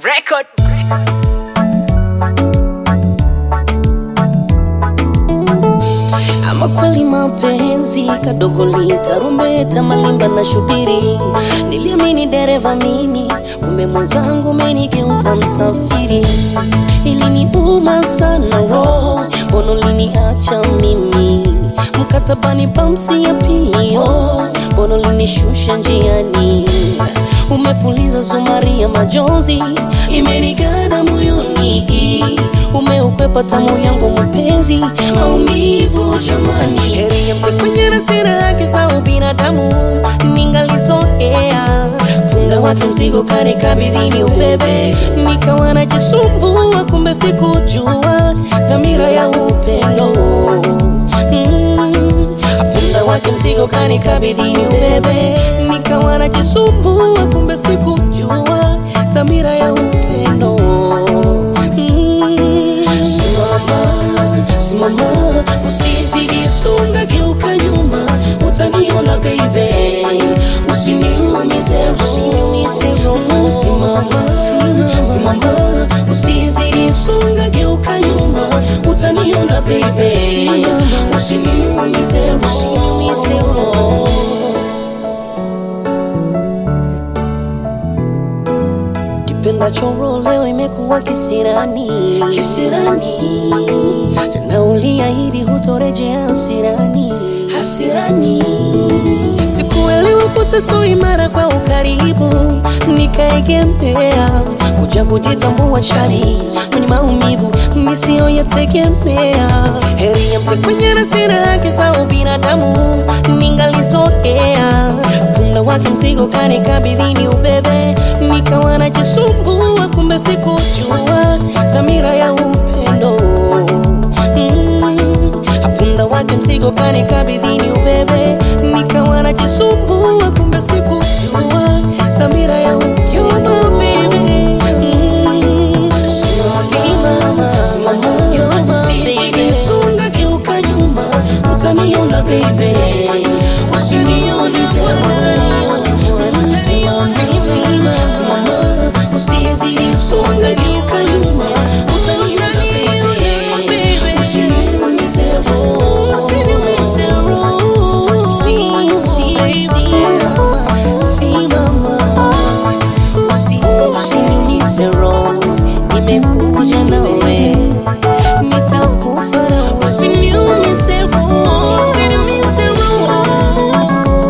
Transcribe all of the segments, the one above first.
record. Ama kweli mapenzi kadogo litarumbeta malimba na shubiri, niliamini dereva mimi, kumbe mwenzangu umenigeuza msafiri. Iliniuma sana roho, mbona uliniacha mimi mkatabani pamsi ya pili, oh, mbona ulinishusha njiani umepuliza zumari ya majonzi imeniganda moyoni, umeukwepa tamu yangu mapenzi, maumivu jamani. Heri ya mte kwenye na sina haki za ubinadamu, ningalizoea punda wake mzigo kanikabidhini ubebe, nikawa najisumbua, kumbe sikujua dhamira ya upendo mm. Punda wake mzigo kanikabidhini ubebe, nikawa najisumbua, kumbe sikujua dhamira ya upendo mm. Simama, simama, usizidi songa, geuka nyuma, utaniona baby, usiniumize, usiniumize roho. Simama, simama, usizidi songa, geuka nyuma, utaniona baby, usiniumize, usiniumize roho. Kipenda choro leo imekuwa kisirani, kisirani. Tena uliahidi hutorejea hasirani, hasirani. Sikuelewa kutaso imara kwa ukaribu, nikaegemea kuja kujitambua chali mwenye maumivu nisiyoyategemea. Heri ya mte kwenye na sina haki za ubinadamu, ningalizoea punda wake mzigo kanikabidhini ubebe, nikawa najisumbua, kumbe sikujua dhamira ya upendo mm. Punda wake mzigo kanikabidhini ubebe, nikawa najisumbua, kumbe sikujua dhamira ya upendo mm. Simama, simama, usizidi songa, geuka nyuma, utaniona baby, usinione Simama, simama, usizidi songa, geuka nyuma, utaniona baby, usiniumize roho, usiniumize roho. Si- si- simama, simama, usi- usiniumize roho, nimekuja nawe, nitakufa nawe. Usiniumize roho, usiniumize roho.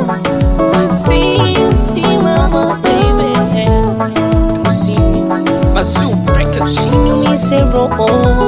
Si- simama, baby, usiniumize Mazoo Records. usiniumize roho